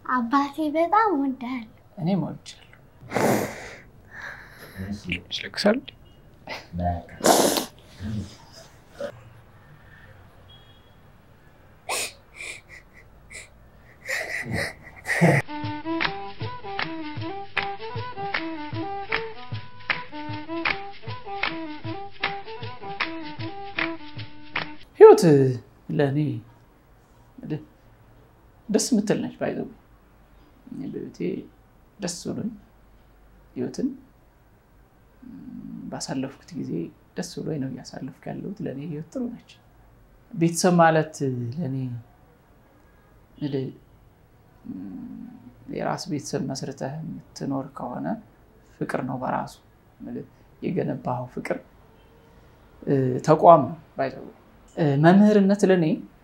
አባቴ በጣም ወዳል። እኔም ወድጃለሁ። ይለቅሳል። ህይወት ለእኔ ደስ የምትል ነች። ባይዘ በቤቴ ደስ ብሎኝ ህይወትን ባሳለፍኩት ጊዜ ደስ ብሎኝ ነው እያሳለፍኩ ያለሁት። ለእኔ ህይወት ጥሩ ነች። ቤተሰብ ማለት ለእኔ የራስ ቤተሰብ መስርተህ የምትኖር ከሆነ ፍቅር ነው በራሱ የገነባው ፍቅር ተቋም ነው። ባይዘ መምህርነት ለእኔ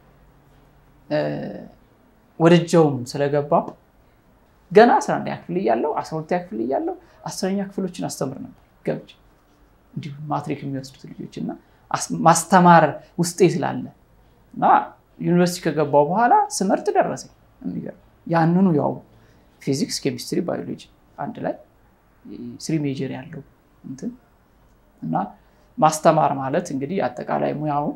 ወደጀውም ስለገባው ገና አስራ አንደኛ ክፍል እያለሁ አስራ ሁለተኛ ክፍል እያለሁ አስረኛ ክፍሎችን አስተምር ነበር ገብቼ እንዲሁ ማትሪክ የሚወስዱት ልጆች እና ማስተማር ውስጤ ስላለ እና ዩኒቨርሲቲ ከገባው በኋላ ስመርጥ ደረሰኝ። የሚገርም ያንኑ ያው ፊዚክስ፣ ኬሚስትሪ፣ ባዮሎጂ አንድ ላይ ስሪ ሜጀር ያለው እንትን እና ማስተማር ማለት እንግዲህ አጠቃላይ ሙያው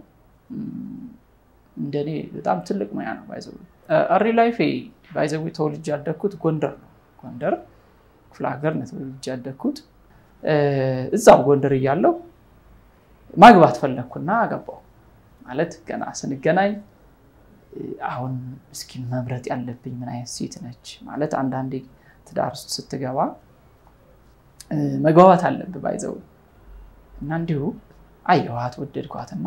እንደኔ በጣም ትልቅ ሙያ ነው። ባይዘ እሪ ላይፌ ባይዘዊ ተወልጄ ያደግኩት ጎንደር ነው። ጎንደር ክፍለ ሀገር ነው ተወልጄ ያደግኩት። እዛው ጎንደር እያለሁ ማግባት ፈለግኩና አገባው። ማለት ገና ስንገናኝ አሁን እስኪ መምረጥ ያለብኝ ምን አይነት ሴት ነች ማለት አንዳንዴ ትዳር ውስጥ ስትገባ መግባባት አለብህ ባይዘው እና እንዲሁ አየኋት ወደድኳትና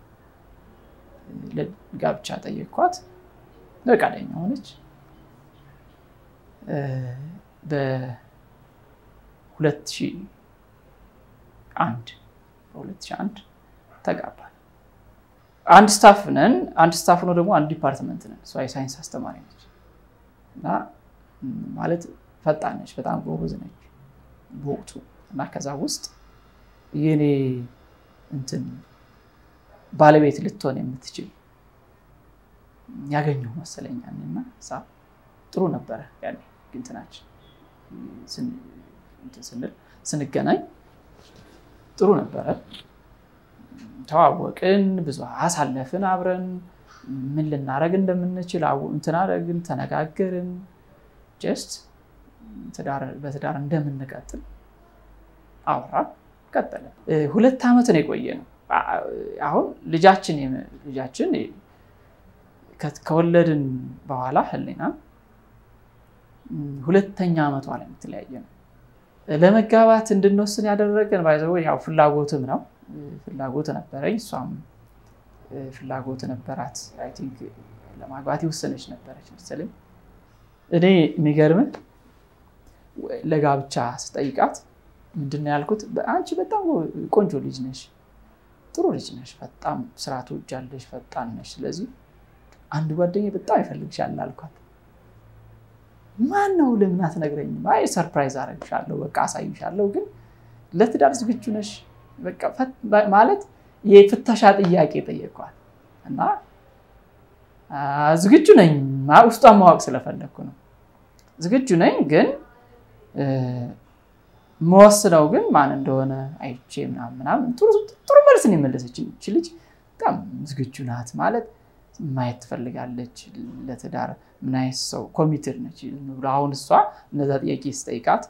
ለጋብቻ ጠየቅኳት። ፈቃደኛ ሆነች። በ2001 በ2001 ተጋባል። አንድ ስታፍ ነን። አንድ ስታፍ ነው ደግሞ አንድ ዲፓርትመንት ነን። እሷ የሳይንስ አስተማሪ ነች እና ማለት ፈጣን ነች፣ በጣም ጎበዝ ነች በወቅቱ እና ከዛ ውስጥ የኔ እንትን ባለቤት ልትሆን የምትችል ያገኘሁ መሰለኝ እና ጥሩ ነበረ ያኔ እንትናችን ስንል ስንገናኝ ጥሩ ነበረ። ተዋወቅን፣ ብዙ አሳለፍን አብረን ምን ልናደርግ እንደምንችል እንትን አደረግን፣ ተነጋገርን። ጀስት በትዳር እንደምንቀጥል አውራ ቀጠለ። ሁለት ዓመት ነው የቆየ ነው። አሁን ልጃችን ልጃችን ከወለድን በኋላ ህሊና ሁለተኛ ዓመቷ ላይ የምትለያየ ነው። ለመጋባት እንድንወስን ያደረገን ባይዘው ያው ፍላጎትም ነው። ፍላጎት ነበረኝ፣ እሷም ፍላጎት ነበራት። አይ ቲንክ ለማግባት የወሰነች ነበረች መሰለኝ። እኔ የሚገርምን ለጋብቻ ስጠይቃት ምንድን ነው ያልኩት? አንቺ በጣም ቆንጆ ልጅ ነሽ፣ ጥሩ ልጅ ነሽ፣ በጣም ስራ ትወጃለሽ፣ ፈጣን ነሽ። ስለዚህ አንድ ጓደኛ በጣም ይፈልግሻል አልኳት። ማን ነው ለምን አትነግረኝም? አይ ሰርፕራይዝ አደርግሻለሁ፣ በቃ አሳይሻለሁ፣ ግን ለትዳር ዝግጁ ነሽ ማለት የፍተሻ ጥያቄ ጠየኳት እና ዝግጁ ነኝ፣ ውስጧን ማወቅ ስለፈለግኩ ነው። ዝግጁ ነኝ ግን መወስነው ግን ማን እንደሆነ አይቼ ምናምን ምናምን ጥሩ መልስ ነው የመለሰች። ይች ልጅ በጣም ዝግጁ ናት ማለት ማየት ትፈልጋለች ለትዳር ምን አይነት ሰው ኮሚትድ ነች ብሎ አሁን እሷ እነዛ ጥያቄ ስጠይቃት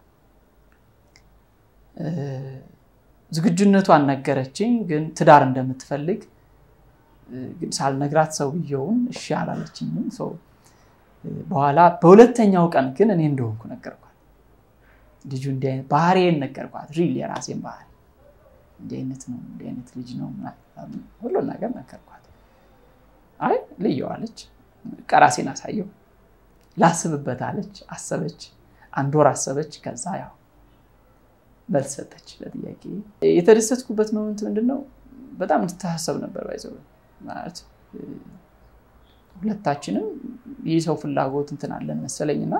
ዝግጁነቷን ነገረችኝ። ግን ትዳር እንደምትፈልግ ግን ሳልነግራት ሰውየውን እሺ አላለችኝም። በኋላ በሁለተኛው ቀን ግን እኔ እንደሆንኩ ነገርኳት። ልጁ እንዲህ አይነት ባህሪዬን ነገርኳት። ሪል የራሴን ባህሪ እንዲህ አይነት ነው እንዲህ አይነት ልጅ ነው ሁሉን ነገር ነገርኳት። አይ ልየዋለች። ቀራሴን አሳየው ላስብበት አለች። አሰበች፣ አንድ ወር አሰበች። ከዛ ያው መልስ ሰጠች ለጥያቄ። የተደሰትኩበት ሞመንት ምንድን ነው? በጣም እንድታሳሰብ ነበር ባይዘው ማለት ሁለታችንም ይህ ሰው ፍላጎት እንትን አለን መሰለኝ እና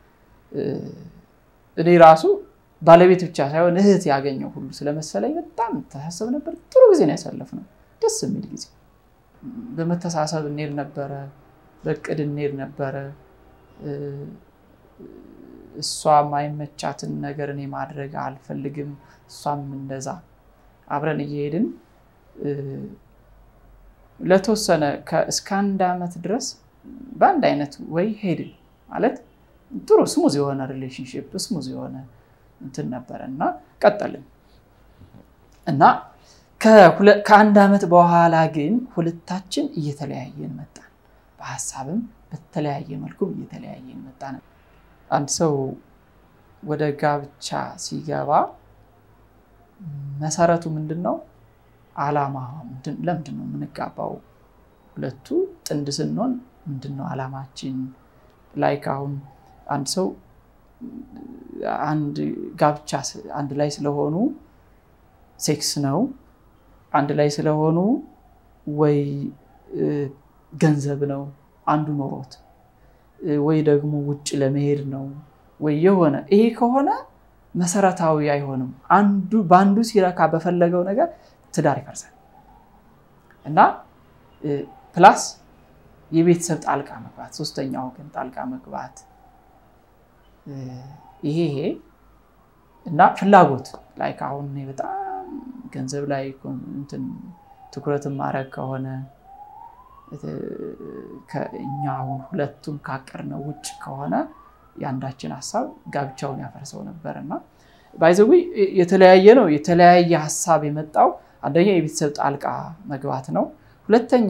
እኔ ራሱ ባለቤት ብቻ ሳይሆን እህት ያገኘው ሁሉ ስለመሰለኝ በጣም ተሳሰብ ነበር። ጥሩ ጊዜ ነው ያሳለፍነው፣ ደስ የሚል ጊዜ። በመተሳሰብ እንሄድ ነበረ፣ በእቅድ እንሄድ ነበረ። እሷ ማይመቻትን ነገር እኔ ማድረግ አልፈልግም፣ እሷም እንደዛ አብረን እየሄድን ለተወሰነ እስከ አንድ ዓመት ድረስ በአንድ አይነት ወይ ሄድን ማለት ጥሩ ስሙዝ የሆነ ሪሌሽንሽፕ ስሙዝ የሆነ እንትን ነበረ እና ቀጠልን እና ከአንድ ዓመት በኋላ ግን ሁለታችን እየተለያየን መጣን። በሀሳብም በተለያየ መልኩም እየተለያየን መጣን። አንድ ሰው ወደ ጋብቻ ሲገባ መሰረቱ ምንድን ነው? አላማ ለምንድን ነው የምንጋባው? ሁለቱ ጥንድ ስንሆን ምንድን ነው አላማችን? ላይክ አሁን አንድ ሰው አንድ ጋብቻ አንድ ላይ ስለሆኑ ሴክስ ነው አንድ ላይ ስለሆኑ ወይ ገንዘብ ነው አንዱ ኖሮት ወይ ደግሞ ውጭ ለመሄድ ነው ወይ የሆነ ይሄ ከሆነ መሰረታዊ አይሆንም። አንዱ በአንዱ ሲረካ በፈለገው ነገር ትዳር ይፈርሳል እና ፕላስ የቤተሰብ ጣልቃ መግባት፣ ሶስተኛ ወገን ጣልቃ መግባት ይሄ ይሄ እና ፍላጎት ላይ አሁን በጣም ገንዘብ ላይ እንትን ትኩረት ማድረግ ከሆነ እኛ አሁን ሁለቱም ካቀድነው ውጭ ከሆነ የአንዳችን ሀሳብ ጋብቻውን ያፈርሰው ነበር እና ባይዘዊ የተለያየ ነው። የተለያየ ሀሳብ የመጣው አንደኛ የቤተሰብ ጣልቃ መግባት ነው። ሁለተኛ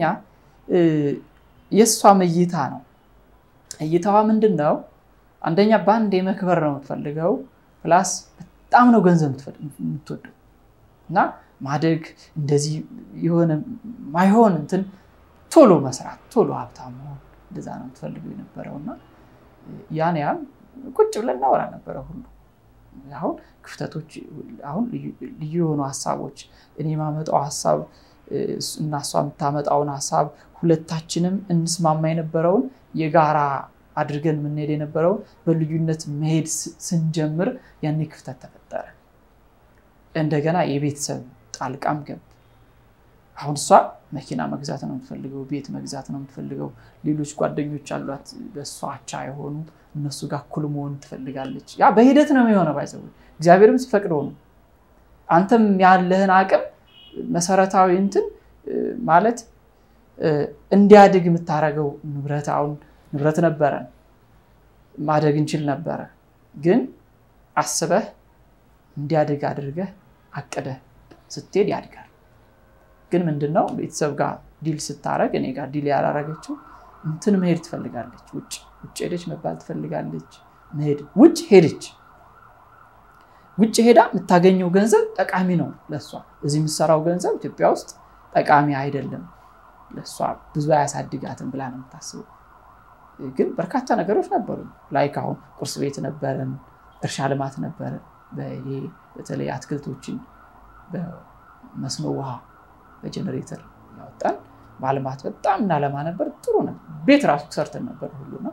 የእሷም እይታ ነው። እይታዋ ምንድን ነው? አንደኛ በአንድ የመክበር ነው የምትፈልገው፣ ፕላስ በጣም ነው ገንዘብ የምትወደው እና ማደግ እንደዚህ የሆነ ማይሆን እንትን ቶሎ መስራት ቶሎ ሀብታም መሆን እንደዛ ነው የምትፈልገው የነበረው እና ያን ያን ቁጭ ብለን እናወራ ነበረ ሁሉ አሁን ክፍተቶች አሁን ልዩ የሆኑ ሀሳቦች እኔ የማመጣው ሀሳብ እና እሷ የምታመጣውን ሀሳብ ሁለታችንም እንስማማ የነበረውን የጋራ አድርገን የምንሄድ የነበረውን በልዩነት መሄድ ስንጀምር ያኔ ክፍተት ተፈጠረ። እንደገና የቤተሰብ ጣልቃም ገብ አሁን እሷ መኪና መግዛት ነው የምትፈልገው፣ ቤት መግዛት ነው የምትፈልገው። ሌሎች ጓደኞች አሏት በእሷ አቻ የሆኑ እነሱ ጋር እኩል መሆን ትፈልጋለች። ያ በሂደት ነው የሆነው። ባይዘው እግዚአብሔርም ሲፈቅደው ነው። አንተም ያለህን አቅም መሰረታዊ እንትን ማለት እንዲያድግ የምታደርገው ንብረት አሁን ንብረት ነበረን ማደግ እንችል ነበረ፣ ግን አስበህ እንዲያድግ አድርገህ አቅደህ ስትሄድ ያድጋል። ግን ምንድነው ቤተሰብ ጋር ዲል ስታረግ እኔ ጋር ዲል ያላረገችው እንትን መሄድ ትፈልጋለች። ውጭ ውጭ ሄደች መባል ትፈልጋለች። መሄድ ውጭ ሄደች። ውጭ ሄዳ የምታገኘው ገንዘብ ጠቃሚ ነው ለእሷ። እዚህ የምትሰራው ገንዘብ ኢትዮጵያ ውስጥ ጠቃሚ አይደለም ለእሷ ብዙ አያሳድጋትም ብላ ነው የምታስበው። ግን በርካታ ነገሮች ነበሩ። ላይክ አሁን ቁርስ ቤት ነበረን፣ እርሻ ልማት ነበረ። በተለይ አትክልቶችን በመስኖ ውሃ በጀኔሬተር ያወጣን ማልማት በጣም እናለማ ነበር። ጥሩ ነበር። ቤት ራሱ ሰርተን ነበር ሁሉና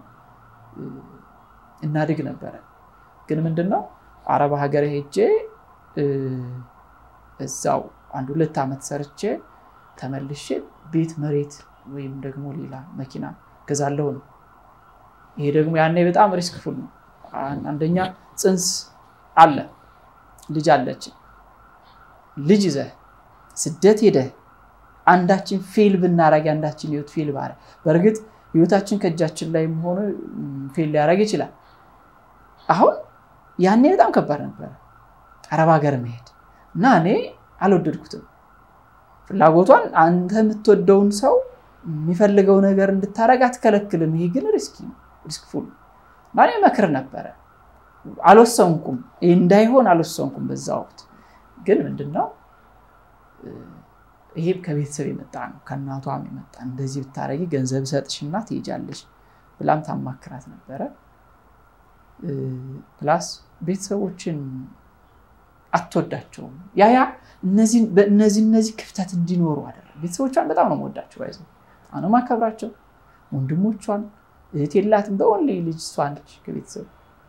እናድግ ነበረ። ግን ምንድነው አረብ ሀገር ሄጄ እዛው አንድ ሁለት ዓመት ሰርቼ ተመልሼ ቤት መሬት ወይም ደግሞ ሌላ መኪና ገዛለሁ ነው። ይሄ ደግሞ ያኔ በጣም ሪስክ ፉል ነው። አንደኛ ፅንስ አለ፣ ልጅ አለች። ልጅ ይዘህ ስደት ሄደህ አንዳችን ፌል ብናረግ አንዳችን ህይወት ፌል ባረ በእርግጥ ህይወታችን ከእጃችን ላይ ሆኖ ፌል ሊያደርግ ይችላል። አሁን ያኔ በጣም ከባድ ነበረ አረብ ሀገር መሄድ እና እኔ አልወደድኩትም። ፍላጎቷን አንተ የምትወደውን ሰው የሚፈልገው ነገር እንድታረግ አትከለክልም። ይሄ ግን ሪስኪ ሪስክፉል እና እኔ መክር ነበረ። አልወሰንኩም፣ ይህ እንዳይሆን አልወሰንኩም በዛ ወቅት ግን ምንድነው ይሄ ከቤተሰብ የመጣ ነው፣ ከእናቷም የመጣ እንደዚህ ብታረጊ ገንዘብ ሰጥሽና ትሄጃለሽ ብላም ታማክራት ነበረ። ፕላስ ቤተሰቦችን አትወዳቸውም። ያ ያ እነዚህ እነዚህ ክፍተት እንዲኖሩ አደረገ። ቤተሰቦቿን በጣም ነው የምወዳቸው፣ ባይዘ አሁን ማከብራቸው። ወንድሞቿን እህት የላትም፣ በኦንሊ ልጅ እሷ ነች ከቤተሰብ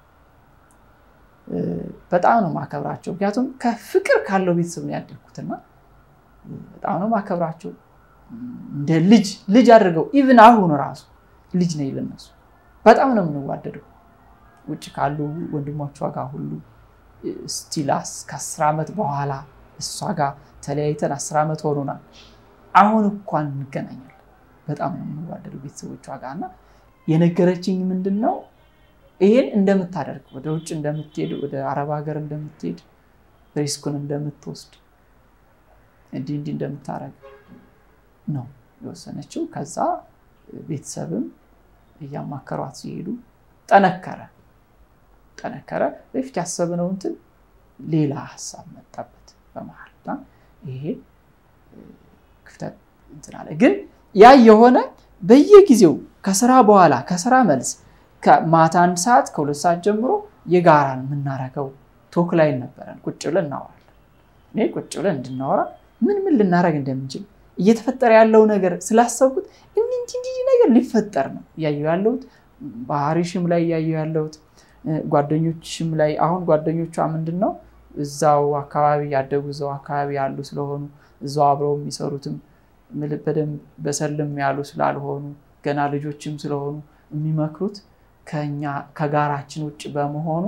በጣም ነው ማከብራቸው። ምክንያቱም ከፍቅር ካለው ቤተሰብ ነው ያደግኩትና በጣም ነው ማከብራቸው። እንደ ልጅ ልጅ አድርገው ኢቭን አሁን ራሱ ልጅ ነኝ ለነሱ በጣም ነው የምንዋደደው። ውጭ ካሉ ወንድሞቿ ጋር ሁሉ ስቲላስ ከአስር ዓመት በኋላ እሷ ጋር ተለያይተን አስር ዓመት ሆኖናል። አሁን እንኳን እንገናኛለን። በጣም ነው የምንዋደደው ቤተሰቦቿ ጋር እና የነገረችኝ ምንድን ነው ይሄን እንደምታደርግ ወደ ውጭ እንደምትሄድ ወደ አረብ ሀገር እንደምትሄድ ሪስኩን እንደምትወስድ እንዲህ እንዲህ እንደምታደርግ ነው የወሰነችው። ከዛ ቤተሰብም እያማከሯት ሲሄዱ ጠነከረ ጠነከረ። በፊት ያሰብነው እንትን ሌላ ሀሳብ መጣበት በመሀል እና ይሄ ክፍተት እንትን አለ። ግን ያ የሆነ በየጊዜው ከስራ በኋላ ከስራ መልስ ከማታ አንድ ሰዓት ከሁለት ሰዓት ጀምሮ የጋራን የምናረገው ቶክ ላይ ነበረን። ቁጭ ብለን እናወራለን። እኔ ቁጭ ብለን እንድናወራ ምን ምን ልናደረግ እንደምንችል እየተፈጠረ ያለው ነገር ስላሰብኩት እንዲህ እንዲህ ነገር ሊፈጠር ነው እያየሁ ያለሁት። ባህሪሽም ላይ እያየሁ ያለሁት ጓደኞችም ላይ አሁን ጓደኞቿ ምንድን ነው እዛው አካባቢ ያደጉ እዛው አካባቢ ያሉ ስለሆኑ እዛው አብረው የሚሰሩትም በደንብ በሰልም ያሉ ስላልሆኑ ገና ልጆችም ስለሆኑ የሚመክሩት ከኛ ከጋራችን ውጭ በመሆኑ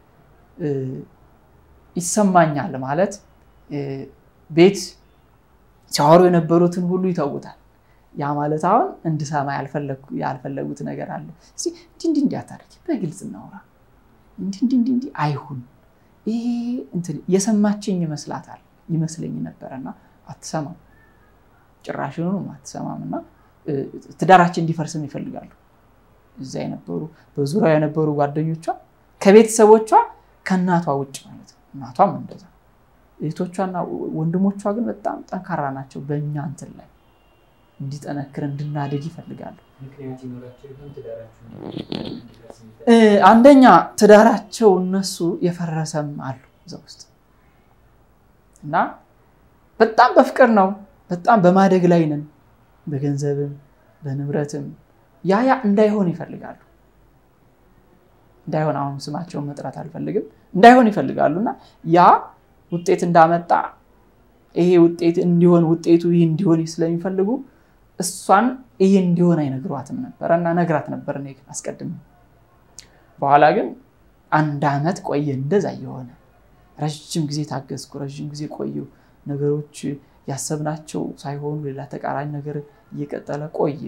ይሰማኛል ማለት ቤት ሲያወሩ የነበሩትን ሁሉ ይተውታል። ያ ማለት አሁን እንድሰማ ያልፈለጉት ነገር አለ። እስኪ እንዲህ እንዲህ እንዲህ አታድርጊ፣ በግልጽ እናውራ፣ እንዲህ እንዲህ እንዲህ እንዲህ አይሁን። ይሄ እንትን የሰማችኝ ይመስላታል ይመስለኝ ነበረና አትሰማም፣ ጭራሽኑ አትሰማም። እና ትዳራችን እንዲፈርስም ይፈልጋሉ። እዛ የነበሩ በዙሪያው የነበሩ ጓደኞቿ ከቤተሰቦቿ ከእናቷ ውጭ ማለት ነው። እናቷም እንደዛ እህቶቿና ወንድሞቿ ግን በጣም ጠንካራ ናቸው። በእኛ እንትን ላይ እንዲጠነክር እንድናድግ ይፈልጋሉ። አንደኛ ትዳራቸው እነሱ የፈረሰም አሉ እዛ ውስጥ እና በጣም በፍቅር ነው፣ በጣም በማደግ ላይ ነን፣ በገንዘብም በንብረትም ያ ያ እንዳይሆን ይፈልጋሉ። እንዳይሆን አሁን ስማቸውን መጥራት አልፈልግም፣ እንዳይሆን ይፈልጋሉ እና ያ ውጤት እንዳመጣ ይሄ ውጤት እንዲሆን ውጤቱ ይህ እንዲሆን ስለሚፈልጉ እሷን ይሄ እንዲሆን አይነግሯትም ነበረ እና ነግራት ነበር እኔ ግን አስቀድሜ። በኋላ ግን አንድ ዓመት ቆየ እንደዛ እየሆነ ረዥም ጊዜ ታገዝኩ፣ ረዥም ጊዜ ቆየሁ። ነገሮች ያሰብናቸው ሳይሆኑ ሌላ ተቃራኒ ነገር እየቀጠለ ቆየ።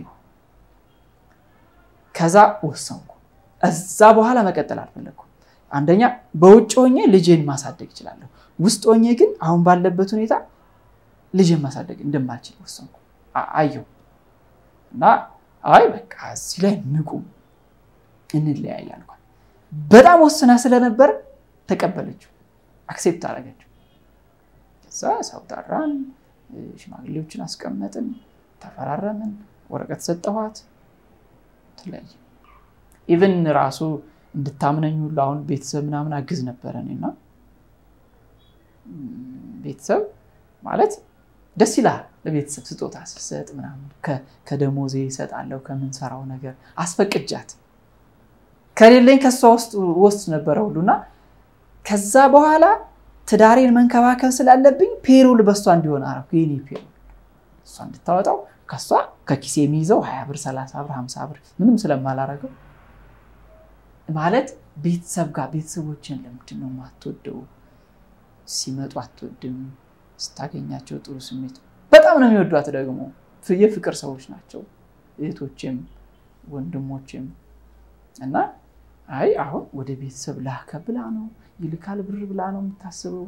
ከዛ ወሰንኩ። እዛ በኋላ መቀጠል አልፈለግኩም። አንደኛ በውጭ ሆኜ ልጄን ማሳደግ እችላለሁ። ውስጥ ሆኜ ግን አሁን ባለበት ሁኔታ ልጄን ማሳደግ እንደማልችል ወሰንኩ። አየሁ እና አይ በቃ እዚህ ላይ ንቁም እንለያይ አልኳት። በጣም ወስና ስለነበር ተቀበለችው፣ አክሴፕት አደረገችው። ከዛ ሰው ጠራን፣ ሽማግሌዎችን አስቀመጥን፣ ተፈራረምን፣ ወረቀት ሰጠኋት፣ ተለያየ። ኢቨን ራሱ እንድታምነኝ ሁሉ አሁን ቤተሰብ ምናምን አግዝ ነበረ እና ቤተሰብ ማለት ደስ ይላል። ለቤተሰብ ስጦታ ስሰጥ ምናምን ከደሞዜ ይሰጣለሁ ከምንሰራው ነገር አስፈቅጃት ከሌለኝ ከሷ ውስጥ ወስድ ነበረ ሁሉና ከዛ በኋላ ትዳሬን መንከባከብ ስላለብኝ ፔሮል በእሷ እንዲሆን አደረኩ። የኔ ፔሮል እሷ እንድታወጣው ከሷ ከኪሴ የሚይዘው ሀያ ብር ሰላሳ ብር ሀምሳ ብር ምንም ስለማላረገው ማለት ቤተሰብ ጋር ቤተሰቦችን ለምንድን ነው የማትወደው? ሲመጡ አትወድም፣ ስታገኛቸው ጥሩ ስሜት በጣም ነው የሚወዷት። ደግሞ የፍቅር ሰዎች ናቸው እህቶችም ወንድሞችም እና አይ አሁን ወደ ቤተሰብ ላከ ብላ ነው ይልካል ብር ብላ ነው የምታስበው።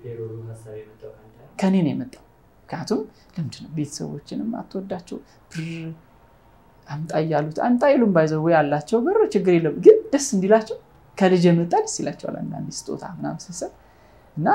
ከኔ ነው የመጣው። ምክንያቱም ለምንድን ነው ቤተሰቦችንም አትወዳቸው? ብር አምጣ እያሉት አምጣ ይሉም ባይዘው ያላቸው ብር ችግር የለም ግን ደስ እንዲላቸው ከልጅ የመጣ ደስ ይላቸዋል። አንዳንድ ስጦታ ምናምን ስሰጥ እና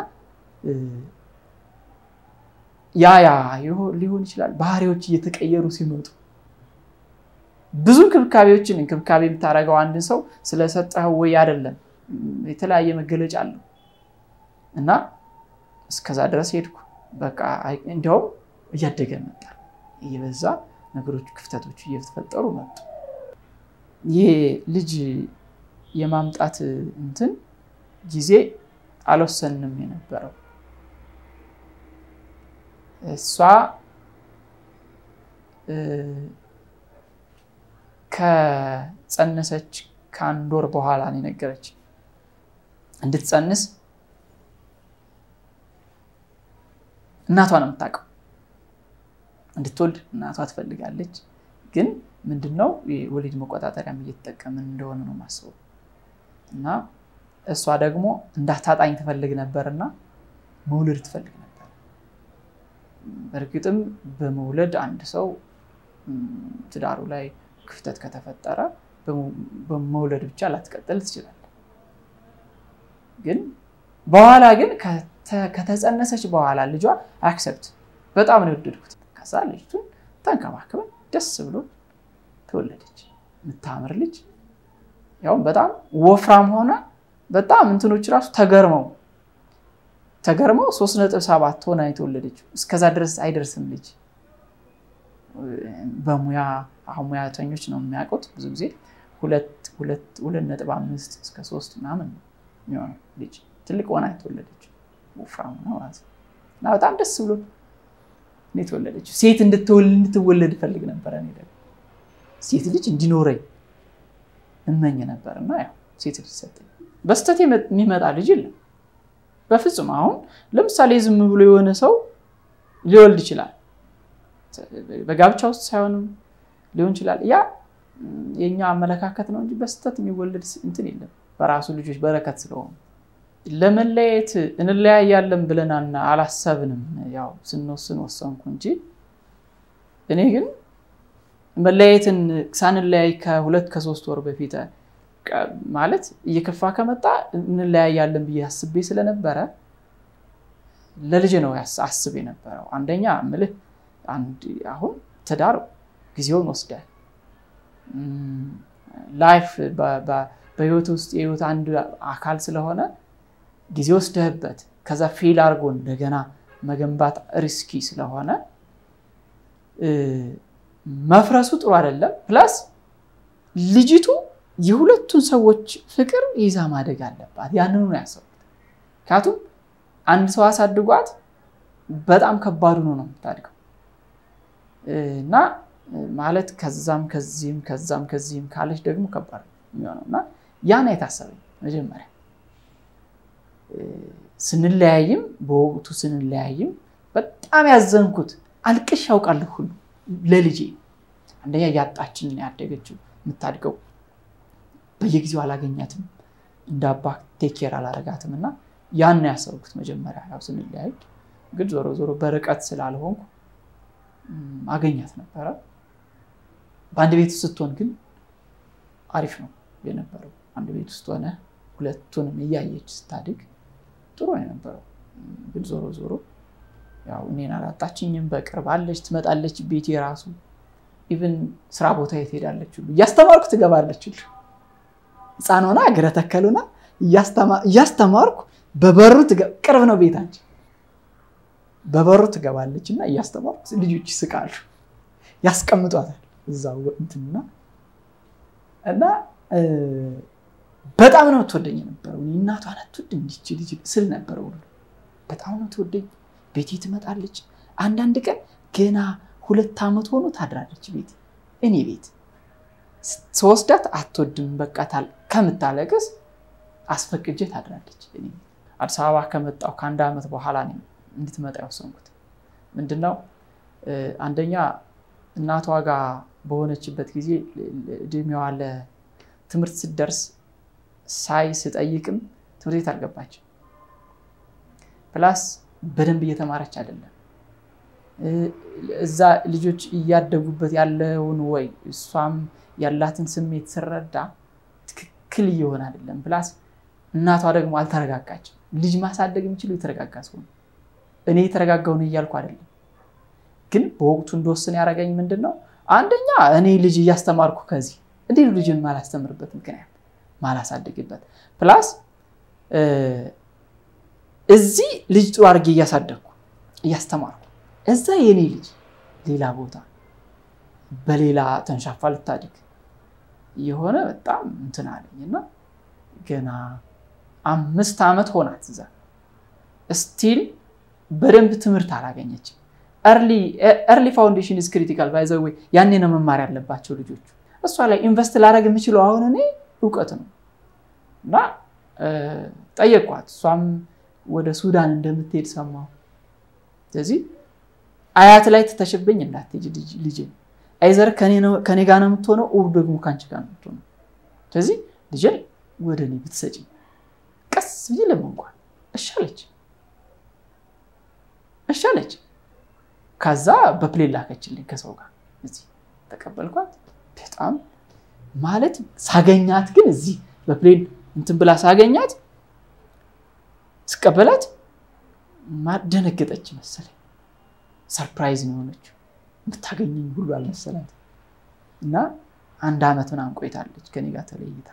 ያ ያ ሊሆን ይችላል ባህሪዎች እየተቀየሩ ሲመጡ ብዙ እንክብካቤዎችን እንክብካቤ የምታደርገው አንድን ሰው ስለሰጠኸው ወይ አይደለም፣ የተለያየ መገለጫ አለው እና እስከዛ ድረስ ሄድኩ። በቃ እንዲያውም እያደገ መጣ፣ እየበዛ ነገሮች ክፍተቶች እየተፈጠሩ መጡ። ይህ ልጅ የማምጣት እንትን ጊዜ አልወሰንም የነበረው እሷ ከጸነሰች ከአንድ ወር በኋላ ነው የነገረች። እንድትጸንስ እናቷ ነው የምታውቀው። እንድትወልድ እናቷ ትፈልጋለች። ግን ምንድነው የወሊድ መቆጣጠሪያም እየተጠቀምን እንደሆነ ነው ማስበው እና እሷ ደግሞ እንዳታጣኝ ትፈልግ ነበርና መውለድ ትፈልግ ነበር። በእርግጥም በመውለድ አንድ ሰው ትዳሩ ላይ ክፍተት ከተፈጠረ በመውለድ ብቻ ላትቀጥል ትችላለህ። ግን በኋላ ግን ከተጸነሰች በኋላ ልጇ አክሰፕት በጣም ነው የወደድኩት። ከዛ ልጅቱን ተንከባክበን ደስ ብሎ ተወለደች። የምታምር ልጅ ያውም በጣም ወፍራም ሆነ በጣም እንትኖች ራሱ ተገርመው ተገርመው ሶስት ነጥብ ሰባት ሆና የተወለደችው እስከዛ ድረስ አይደርስም ልጅ በሙያ አሁን ሙያተኞች ነው የሚያውቁት ብዙ ጊዜ ሁለት ነጥብ አምስት እስከ ሶስት ምናምን ነው የሚሆነው ልጅ ትልቅ ሆና የተወለደችው ወፍራም ሆና ማለት ነው እና በጣም ደስ ብሎ እኔ የተወለደችው ሴት እንድትወለድ እፈልግ ነበረ እኔ ደግሞ ሴት ልጅ እንዲኖረኝ እመኝ ነበር እና ያው ሴት ልጅ ሰጠኝ በስተት የሚመጣ ልጅ የለም በፍጹም አሁን ለምሳሌ ዝም ብሎ የሆነ ሰው ሊወልድ ይችላል በጋብቻ ውስጥ ሳይሆንም ሊሆን ይችላል ያ የኛ አመለካከት ነው እንጂ በስተት የሚወለድ እንትን የለም በራሱ ልጆች በረከት ስለሆኑ ለመለያየት እንለያያለን ብለን አላሰብንም ያው ስንወስን ወሰንኩ እንጂ እኔ ግን መለያየትን ሳንለያይ ከሁለት ከሶስት ወር በፊት ማለት እየከፋ ከመጣ እንለያያለን ብዬ አስቤ ስለነበረ ለልጅ ነው አስብ የነበረው አንደኛ ምልህ አሁን ትዳር ጊዜውን ወስደ ላይፍ በህይወት ውስጥ የህይወት አንድ አካል ስለሆነ ጊዜ ወስደህበት ከዛ ፌል አድርጎ እንደገና መገንባት ሪስኪ ስለሆነ መፍረሱ ጥሩ አይደለም ፕላስ ልጅቱ የሁለቱን ሰዎች ፍቅር ይዛ ማደግ አለባት ያንኑ ነው ያሰቡት ምክንያቱም አንድ ሰው አሳድጓት በጣም ከባዱ ነው ነው የምታድገው እና ማለት ከዛም ከዚህም ከዛም ከዚህም ካለች ደግሞ ከባድ የሚሆነው እና ያን የታሰበኝ መጀመሪያ ስንለያይም በወቅቱ ስንለያይም በጣም ያዘንኩት አልቅሽ ያውቃለሁ ሁሉ ለልጄ አንደኛ እያጣችን ያደገችው የምታድገው በየጊዜው አላገኛትም እንደ አባ ቴኬር አላረጋትም እና ያን ያሰብኩት መጀመሪያ ያው ስንለያይ ግን ዞሮ ዞሮ በርቀት ስላልሆንኩ አገኛት ነበረ በአንድ ቤት ውስጥ ስትሆን ግን አሪፍ ነው የነበረው አንድ ቤት ውስጥ ሆነ ሁለቱንም እያየች ስታድግ ጥሩ የነበረው ግን ዞሮ ዞሮ ያው እኔን አላጣችኝም በቅርብ አለች ትመጣለች ቤቴ ራሱ ኢቭን ስራ ቦታ የት ሄዳለች ሁሉ እያስተማርኩ ትገባለች ሁሉ ህፃን ሆና እግረ ተከሉና እያስተማርኩ በበሩ ቅርብ ነው ቤታችን በበሩ ትገባለች እና እያስተማርኩ ልጆች ይስቃሉ ያስቀምጧታል እዛው እንትንና እና በጣም ነው ትወደኝ የነበረው እናቷን አትወድ እንዲች ልጅ ስል ነበረ ሁሉ በጣም ነው ትወደኝ ቤቴ ትመጣለች አንዳንድ ቀን ገና ሁለት ዓመት ሆኖ ታድራለች ቤት እኔ ቤት ስወስዳት አትወድም በቃ ከምታለቅስ አስፈቅጄ ታድራለች አዲስ አበባ ከመጣው ከአንድ ዓመት በኋላ እንድትመጣ የወሰንኩት ምንድነው አንደኛ እናቷ ጋር በሆነችበት ጊዜ እድሜዋ ለትምህርት ስትደርስ ሳይ ስጠይቅም ትምህርት ቤት አልገባችም ፕላስ በደንብ እየተማረች አይደለም እዛ ልጆች እያደጉበት ያለውን ወይ እሷም ያላትን ስሜት ስረዳ ትክክል እየሆነ አይደለም ፕላስ እናቷ ደግሞ አልተረጋጋችም ልጅ ማሳደግ የሚችሉ የተረጋጋ ሰው ነው እኔ የተረጋጋው ነው እያልኩ አይደለም ግን በወቅቱ እንደወስን ያደረገኝ ምንድን ነው አንደኛ እኔ ልጅ እያስተማርኩ ከዚህ እንዴ ልጅን ማላስተምርበት ምክንያት ማላሳድግበት ፕላስ እዚህ ልጅ ጥሩ አድርጌ እያሳደግኩ እያስተማርኩ እዛ የኔ ልጅ ሌላ ቦታ በሌላ ተንሻፋ ልታድግ የሆነ በጣም እንትን አለኝ እና ገና አምስት ዓመት ሆናት እዛ ስቲል በደንብ ትምህርት አላገኘችም ኤርሊ ፋውንዴሽን ኢዝ ክሪቲካል ባይዘዌ ያኔ ነው መማር ያለባቸው ልጆቹ እሷ ላይ ኢንቨስት ላደርግ የምችለው አሁን እኔ እውቀት ነው እና ጠየቅኳት። እሷም ወደ ሱዳን እንደምትሄድ ሰማሁ። ስለዚህ አያት ላይ ትተሽብኝ እንዳትሄጂ ልጄ፣ አይዘር ከኔ ጋር ነው የምትሆነው፣ ኦር ደግሞ ከአንቺ ጋር ነው የምትሆነው። ስለዚህ ልጄን ወደ እኔ ብትሰጪ ቀስ ብዬ ለመንኳል። እሻለች እሻለች። ከዛ በፕሌን ላከችልኝ ከሰው ጋር እዚህ ተቀበልኳት። በጣም ማለት ሳገኛት ግን እዚህ በፕሌን እንትን ብላ ሳገኛት ስቀበላት ደነገጠች መሰለኝ። ሰርፕራይዝ ነው የሆነችው። የምታገኘኝ ሁሉ አልመሰላት እና አንድ ዓመት ምናምን ቆይታለች ከኔ ጋር ተለይታ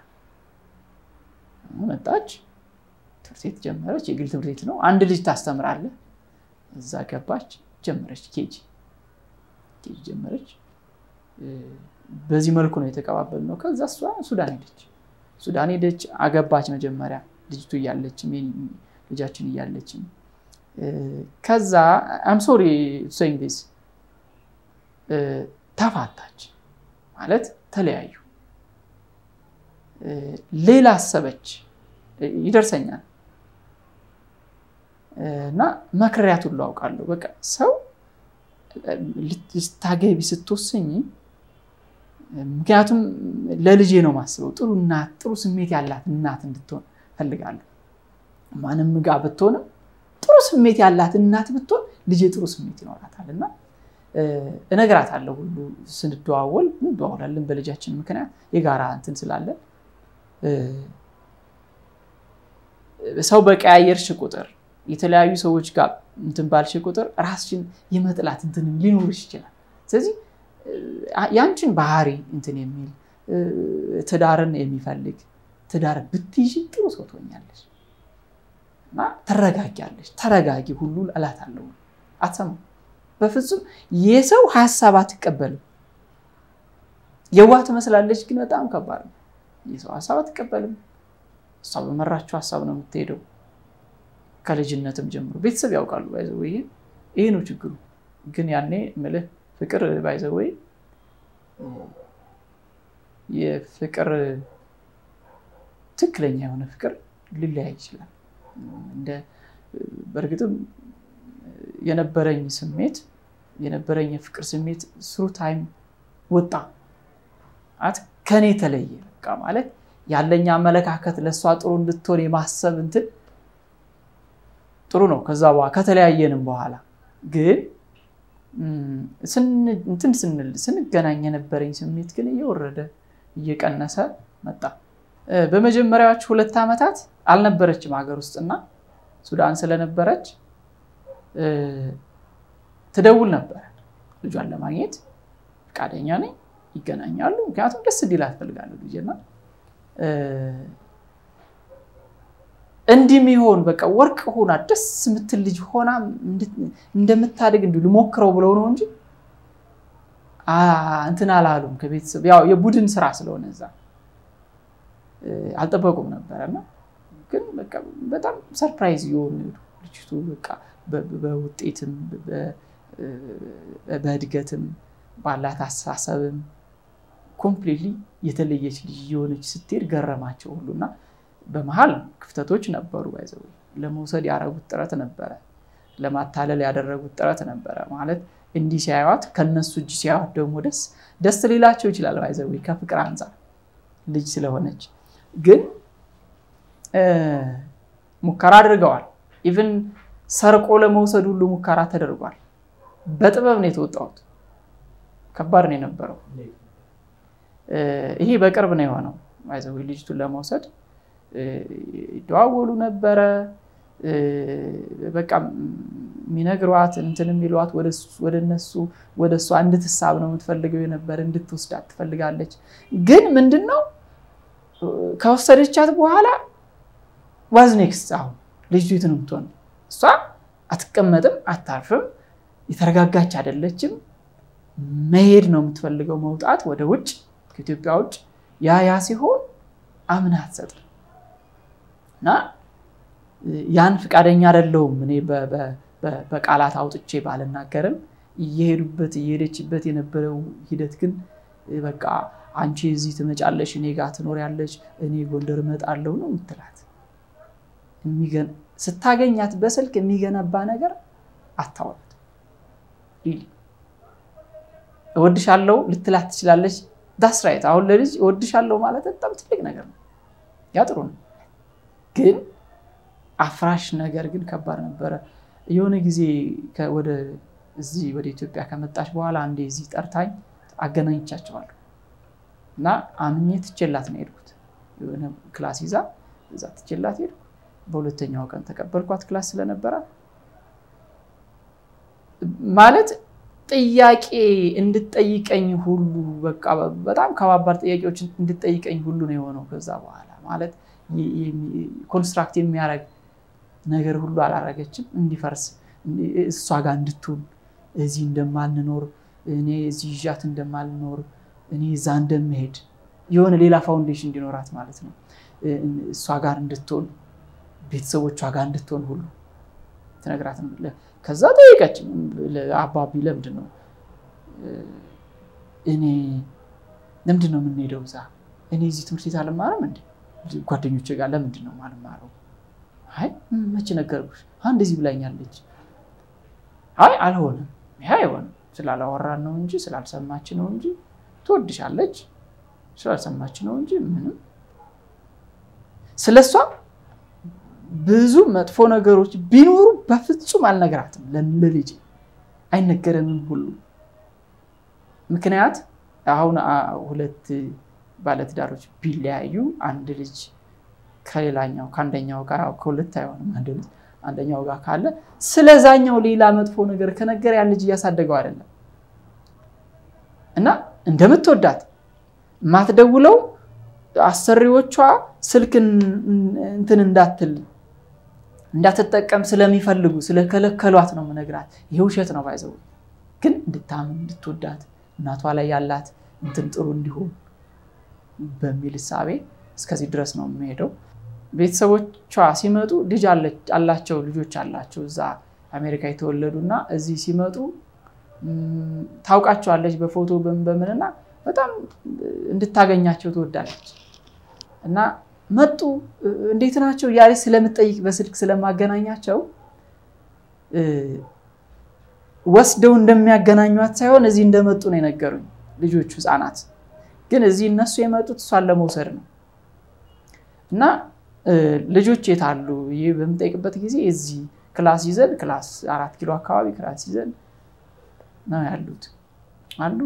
መጣች። ትምህርት ቤት ጀመረች። የግል ትምህርት ቤት ነው። አንድ ልጅ ታስተምራለህ። እዛ ገባች፣ ጀመረች። ኬጂ ኬጂ ጀመረች። በዚህ መልኩ ነው የተቀባበል ነው። ከዛ እሷ ሱዳን ሄደች። ሱዳን ሄደች፣ አገባች። መጀመሪያ ልጅቱ እያለችም ልጃችን እያለችም ከዛ አም ሶሪ ሴይንግ ዲስ ተፋታች ማለት ተለያዩ። ሌላ አሰበች ይደርሰኛል እና መክሪያት ሁሉ አውቃለሁ። በቃ ሰው ልታገቢ ስትወስኝ ምክንያቱም ለልጄ ነው ማስበው። ጥሩ እናት፣ ጥሩ ስሜት ያላት እናት እንድትሆን ፈልጋለሁ። ማንም ጋር ብትሆንም ጥሩ ስሜት ያላት እናት ብትሆን ልጄ ጥሩ ስሜት ይኖራታል እና እነግራታለሁ ሁሉ ስንደዋወል እንደዋወላለን። በልጃችን ምክንያት የጋራ እንትን ስላለን ሰው በቀያየርሽ ቁጥር የተለያዩ ሰዎች ጋር እንትን ባልሽ ቁጥር ራስሽን የመጥላት እንትን ሊኖርሽ ይችላል። ስለዚህ ያንቺን ባህሪ እንትን የሚል ትዳርን የሚፈልግ ትዳር ብትይዥ ጥሩ ሰው ትሆኛለሽ እና ትረጋጊያለሽ። ተረጋጊ ሁሉ እላታለሁ። አትሰማም። በፍጹም የሰው ሀሳብ አትቀበልም። የዋህ ትመስላለች፣ ግን በጣም ከባድ ነው። የሰው ሀሳብ አትቀበልም። እሷ በመራችው ሀሳብ ነው የምትሄደው። ከልጅነትም ጀምሮ ቤተሰብ ያውቃሉ። ባይዘው ይሄ ይሄ ነው ችግሩ። ግን ያኔ ምልህ ፍቅር ባይዘው የፍቅር ትክክለኛ የሆነ ፍቅር ሊለያይ ይችላል። እንደ በእርግጥም የነበረኝ ስሜት የነበረኝ የፍቅር ስሜት ስሩ ታይም ወጣ አት ከኔ ተለየ። በቃ ማለት ያለኝ አመለካከት ለእሷ ጥሩ እንድትሆን የማሰብ እንትን ጥሩ ነው። ከዛ በኋላ ከተለያየንም በኋላ ግን እንትን ስንል ስንገናኝ የነበረኝ ስሜት ግን እየወረደ እየቀነሰ መጣ። በመጀመሪያዎቹ ሁለት ዓመታት አልነበረችም ሀገር ውስጥና ሱዳን ስለነበረች ትደውል ነበረ ልጇን ለማግኘት ፈቃደኛ ነኝ፣ ይገናኛሉ። ምክንያቱም ደስ እንዲላት እፈልጋለሁ ልጄና እንዲህ የሚሆን በቃ ወርቅ ሆና ደስ የምትል ልጅ ሆና እንደምታድግ እንዲሁ ልሞክረው ብለው ነው እንጂ እንትን አላሉም። ከቤተሰብ ያው የቡድን ስራ ስለሆነ እዛ አልጠበቁም ነበረና ግን በቃ በጣም ሰርፕራይዝ እየሆኑ ሄዱ። ልጅቱ በቃ በውጤትም በእድገትም ባላት አስተሳሰብም ኮምፕሊትሊ የተለየች ልጅ የሆነች ስትሄድ ገረማቸው ሁሉና በመሀል ክፍተቶች ነበሩ። ባይዘው ለመውሰድ ያደረጉት ጥረት ነበረ፣ ለማታለል ያደረጉት ጥረት ነበረ። ማለት እንዲህ ሲያዩት ከነሱ እጅ ሲያዩት ደግሞ ደስ ደስ ሊላቸው ይችላል። ባይዘው ከፍቅር አንጻር ልጅ ስለሆነች ግን ሙከራ አድርገዋል። ኢቭን ሰርቆ ለመውሰድ ሁሉ ሙከራ ተደርጓል። በጥበብ ነው የተወጣሁት። ከባድ ነው የነበረው። ይሄ በቅርብ ነው የሆነው። ባይዘው ልጅቱን ለመውሰድ ይደዋወሉ ነበረ። በቃ የሚነግሯት እንትን የሚሏት ወደ እነሱ ወደ እሷ እንድትሳብ ነው የምትፈልገው የነበረ እንድትወስዳት ትፈልጋለች። ግን ምንድን ነው ከወሰደቻት በኋላ ዋዝ ኔክስት አሁን ልጅቱ የት ነው የምትሆነው? እሷ አትቀመጥም፣ አታርፍም፣ የተረጋጋች አይደለችም። መሄድ ነው የምትፈልገው፣ መውጣት ወደ ውጭ ከኢትዮጵያ ውጭ። ያ ያ ሲሆን አምና አትሰጥም እና ያን ፈቃደኛ አይደለሁም እኔ በቃላት አውጥቼ ባልናገርም እየሄዱበት እየሄደችበት የነበረው ሂደት ግን በቃ አንቺ እዚህ ትመጫለሽ፣ እኔ ጋር ትኖሪያለሽ፣ እኔ ጎንደር እመጣለሁ ነው የምትላት። ስታገኛት በስልክ የሚገነባ ነገር አታወራት። እወድሻለሁ ልትላት ትችላለች። ዳስ ራይት። አሁን ለልጅ እወድሻለሁ ማለት በጣም ትልቅ ነገር ነው። ያ ጥሩ ነው። ግን አፍራሽ ነገር ግን ከባድ ነበረ። የሆነ ጊዜ ወደ እዚህ ወደ ኢትዮጵያ ከመጣች በኋላ አንዴ እዚህ ጠርታኝ አገናኝቻቸዋለሁ እና አምኜ ትቼላት ነው የሄድኩት። የሆነ ክላስ ይዛ እዛ ትቼላት ሄድኩ። በሁለተኛው ቀን ተቀበልኳት ክላስ ስለነበረ ማለት ጥያቄ እንድጠይቀኝ ሁሉ በቃ በጣም ከባባድ ጥያቄዎች እንድጠይቀኝ ሁሉ ነው የሆነው። ከዛ በኋላ ማለት ኮንስትራክት የሚያደርግ ነገር ሁሉ አላረገችም። እንዲፈርስ እሷ ጋር እንድትውል እዚህ እንደማልኖር እኔ እዚህ ይዣት እንደማልኖር እኔ እዛ እንደምሄድ የሆነ ሌላ ፋውንዴሽን እንዲኖራት ማለት ነው። እሷ ጋር እንድትሆን ቤተሰቦቿ ጋር እንድትሆን ሁሉ ትነግራት። ከዛ ጠየቀች፣ አባቢ ለምንድን ነው እኔ ለምንድን ነው የምንሄደው እዛ? እኔ እዚህ ትምህርት ቤት አልማርም እንደ ጓደኞቼ ጋር ለምንድን ነው የማልማረው? አይ መቼ ነገርኩሽ? እንደዚህ ብላኛለች። አይ አልሆንም፣ ይሄ አይሆንም። ስላላወራን ነው እንጂ ስላልሰማች ነው እንጂ ትወድሻለች፣ ስላልሰማች ነው እንጂ ምንም ስለሷ ብዙ መጥፎ ነገሮች ቢኖሩ በፍጹም አልነግራትም። ለልጅ አይነገረንም ሁሉ ምክንያት አሁን ሁለት ባለትዳሮች ቢለያዩ አንድ ልጅ ከሌላኛው ከአንደኛው ጋር ከሁለት አይሆንም። አንድ ልጅ አንደኛው ጋር ካለ ስለዛኛው ሌላ መጥፎ ነገር ከነገር ያን ልጅ እያሳደገው አይደለም እና እንደምትወዳት ማትደውለው አሰሪዎቿ ስልክ እንትን እንዳትል እንዳትጠቀም ስለሚፈልጉ ስለከለከሏት ነው የምነግራት። ይሄ ውሸት ነው ባይዘው ግን እንድታምን እንድትወዳት እናቷ ላይ ያላት እንትን ጥሩ እንዲሆን በሚል እሳቤ እስከዚህ ድረስ ነው የሚሄደው። ቤተሰቦቿ ሲመጡ ልጅ አላቸው፣ ልጆች አላቸው እዛ አሜሪካ የተወለዱ እና እዚህ ሲመጡ ታውቃቸዋለች በፎቶ በምንና በጣም እንድታገኛቸው ትወዳለች እና መጡ እንዴት ናቸው እያለች ስለምጠይቅ በስልክ ስለማገናኛቸው ወስደው እንደሚያገናኟት ሳይሆን እዚህ እንደመጡ ነው የነገሩኝ ልጆቹ ህፃናት። ግን እዚህ እነሱ የመጡት እሷን ለመውሰድ ነው እና ልጆች የት አሉ ይህ በምጠይቅበት ጊዜ እዚህ ክላስ ይዘን ክላስ አራት ኪሎ አካባቢ ክላስ ይዘን ነው ያሉት አሉ።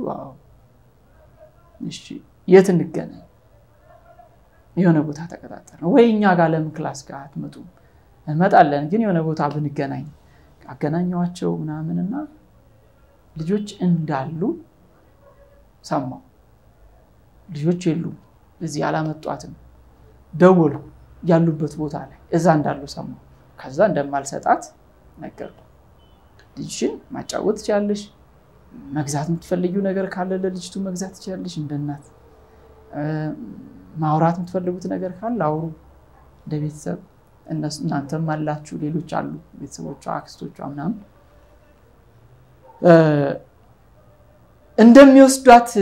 እሺ የት እንገናኝ? የሆነ ቦታ ተቀጣጠርን ወይ እኛ ጋር ለምን ክላስ ጋር አትመጡም? እንመጣለን፣ ግን የሆነ ቦታ ብንገናኝ አገናኘዋቸው ምናምንና ልጆች እንዳሉ ሰማሁ። ልጆች የሉም፣ እዚህ አላመጧትም። ደወልኩ፣ ያሉበት ቦታ ላይ እዛ እንዳሉ ሰማሁ። ከዛ እንደማልሰጣት ነገርኩ። ልጅሽን ማጫወት ትችላለሽ፣ መግዛት የምትፈልጊው ነገር ካለ ለልጅቱ መግዛት ትችላለሽ። እንደ እናት ማውራት የምትፈልጉት ነገር ካለ አውሩ፣ እንደ ቤተሰብ እናንተም አላችሁ፣ ሌሎች አሉ፣ ቤተሰቦቿ፣ አክስቶቿ ምናምን እንደሚወስዷት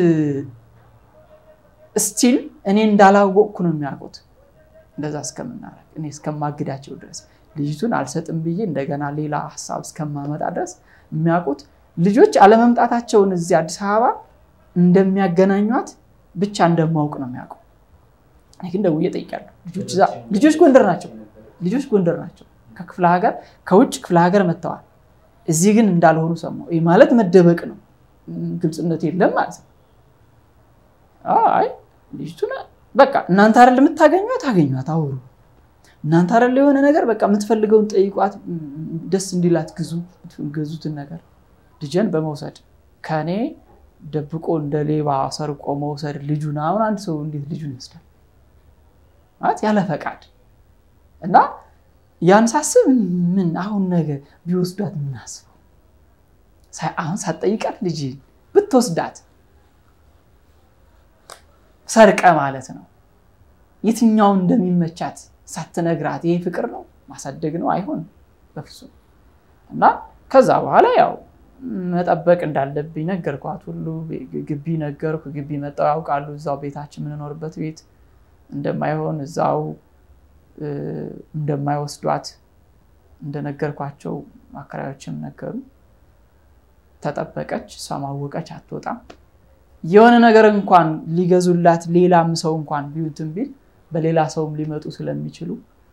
ስቲል እኔ እንዳላወቅኩ ነው የሚያውቁት። እንደዛ እስከምናረግ እኔ እስከማግዳቸው ድረስ ልጅቱን አልሰጥም ብዬ እንደገና ሌላ ሀሳብ እስከማመጣ ድረስ የሚያውቁት ልጆች አለመምጣታቸውን እዚህ አዲስ አበባ እንደሚያገናኟት ብቻ እንደማውቅ ነው የሚያውቁ። እኔ ግን ደውዬ እጠይቃለሁ። ልጆች ጎንደር ናቸው። ልጆች ጎንደር ናቸው። ከክፍለ ሀገር ከውጭ ክፍለ ሀገር መጥተዋል። እዚህ ግን እንዳልሆኑ ሰማሁ። ይህ ማለት መደበቅ ነው፣ ግልጽነት የለም ማለት ነው። አይ ልጅቱን በቃ እናንተ አይደል የምታገኟት፣ አገኟት፣ አውሩ። እናንተ አይደል የሆነ ነገር በቃ የምትፈልገውን ጠይቋት፣ ደስ እንዲላት ግዙ፣ ገዙትን ነገር ልጅን በመውሰድ ከኔ ደብቆ እንደ ሌባ ሰርቆ መውሰድ ልጁን አሁን አንድ ሰው እንዴት ልጁን ይወስዳል? ማለት ያለ ፈቃድ እና ያን ሳስብ ምን አሁን ነገ ቢወስዷት ምናስበው አሁን ሳትጠይቃት ልጅ ብትወስዳት ሰርቀ ማለት ነው። የትኛውን እንደሚመቻት ሳትነግራት ይሄ ፍቅር ነው ማሳደግ ነው አይሆንም በፍጹም። እና ከዛ በኋላ ያው መጠበቅ እንዳለብኝ ነገርኳት። ሁሉ ግቢ ነገርኩ። ግቢ መጣው ያውቃሉ። እዛው ቤታችን የምንኖርበት ቤት እንደማይሆን እዛው እንደማይወስዷት እንደነገርኳቸው አከራዮችም ነገሩ። ተጠበቀች። እሷ ማወቀች፣ አትወጣም። የሆነ ነገር እንኳን ሊገዙላት ሌላም ሰው እንኳን ቢዩትን ቢል በሌላ ሰውም ሊመጡ ስለሚችሉ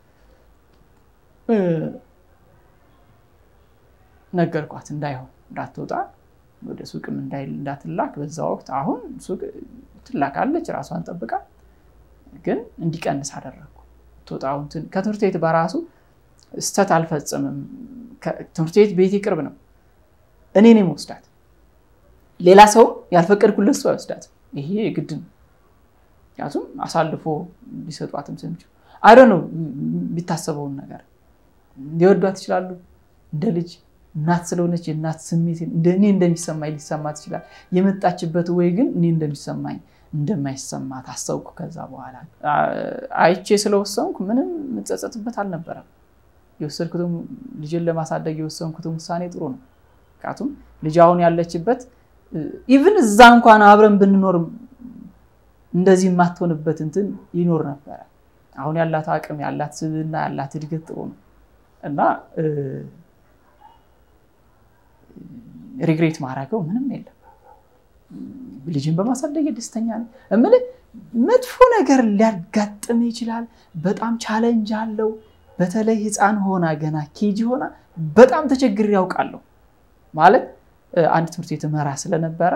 ነገርኳት። እንዳይሆን እንዳትወጣ ወደ ሱቅም እንዳትላክ በዛ ወቅት አሁን ሱቅ ትላካለች ራሷን ጠብቃ፣ ግን እንዲቀንስ አደረግኩ። ትወጣውን ከትምህርት ቤት በራሱ ስተት አልፈጽምም። ትምህርት ቤት ቤቴ ቅርብ ነው። እኔ ነኝ መወስዳት። ሌላ ሰው ያልፈቀድኩለት ሰው አይወስዳት። ይሄ ግድ ነው። ምክንያቱም አሳልፎ ሊሰጧትም ስለሚችሉ አይዶ ነው የሚታሰበውን ነገር ሊወዷት ይችላሉ። እንደ ልጅ እናት ስለሆነች የእናት ስሜት እኔ እንደሚሰማኝ ሊሰማት ይችላል። የመጣችበት ወይ ግን እኔ እንደሚሰማኝ እንደማይሰማት አሰብኩ። ከዛ በኋላ አይቼ ስለወሰንኩ ምንም የምጸጸትበት አልነበረም። የወሰድኩትም ልጅን ለማሳደግ የወሰንኩትም ውሳኔ ጥሩ ነው። ምክንያቱም ልጅ አሁን ያለችበት ኢቭን እዛ እንኳን አብረን ብንኖር እንደዚህ የማትሆንበት እንትን ይኖር ነበረ። አሁን ያላት አቅም ያላት ስብዕና ያላት እድገት ጥሩ ነው እና ሪግሬት ማድረገው ምንም የለም። ልጅን በማሳደግ ደስተኛ ነኝ። እምልህ መጥፎ ነገር ሊያጋጥም ይችላል። በጣም ቻለንጅ አለው። በተለይ ሕፃን ሆና ገና ኬጂ ሆና በጣም ተቸግሬ ያውቃለሁ። ማለት አንድ ትምህርት ቤት መራ ስለነበረ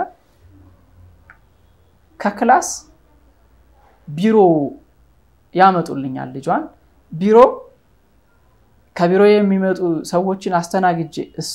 ከክላስ ቢሮ ያመጡልኛል ልጇን ቢሮ ከቢሮ የሚመጡ ሰዎችን አስተናግጄ እሷ